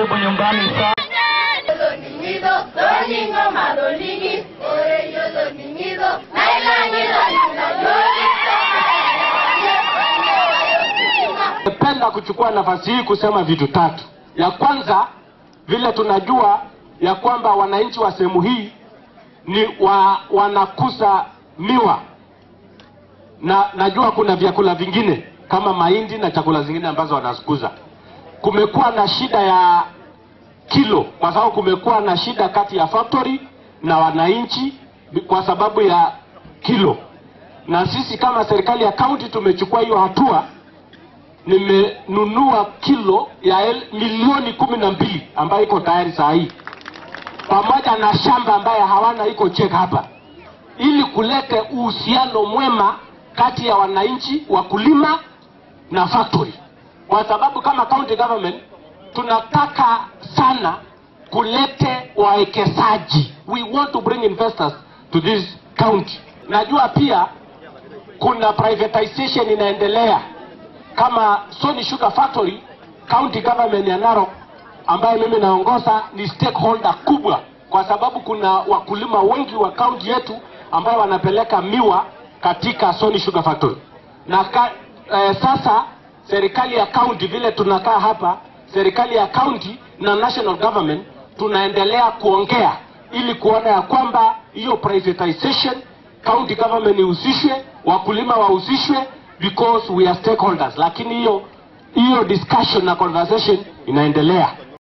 hapo nyumbani sana. Napenda kuchukua nafasi hii kusema vitu tatu. Ya kwanza, vile tunajua ya kwamba wananchi wa sehemu hii ni wa, wanakuza miwa na najua kuna vyakula vingine kama mahindi na chakula zingine ambazo wanakuza. Kumekuwa na shida ya kilo, kwa sababu kumekuwa na shida kati ya factory na wananchi kwa sababu ya kilo, na sisi kama serikali ya kaunti tumechukua hiyo hatua nimenunua kilo ya el, milioni kumi na mbili ambayo iko tayari saa hii pamoja na shamba ambaye hawana iko check hapa, ili kulete uhusiano mwema kati ya wananchi, wakulima na factory, kwa sababu kama county government tunataka sana kulete wawekezaji. We want to bring investors to this county. Najua pia kuna privatization inaendelea kama Sony Sugar Factory, county government ya Narok ambaye mimi naongoza ni stakeholder kubwa, kwa sababu kuna wakulima wengi wa kaunti yetu ambao wanapeleka miwa katika Sony Sugar Factory na ka, eh, sasa serikali ya county vile tunakaa hapa, serikali ya county na national government tunaendelea kuongea ili kuona ya kwamba hiyo privatization county government ihusishwe, wakulima wahusishwe because we are stakeholders, lakini hiyo hiyo discussion na conversation inaendelea.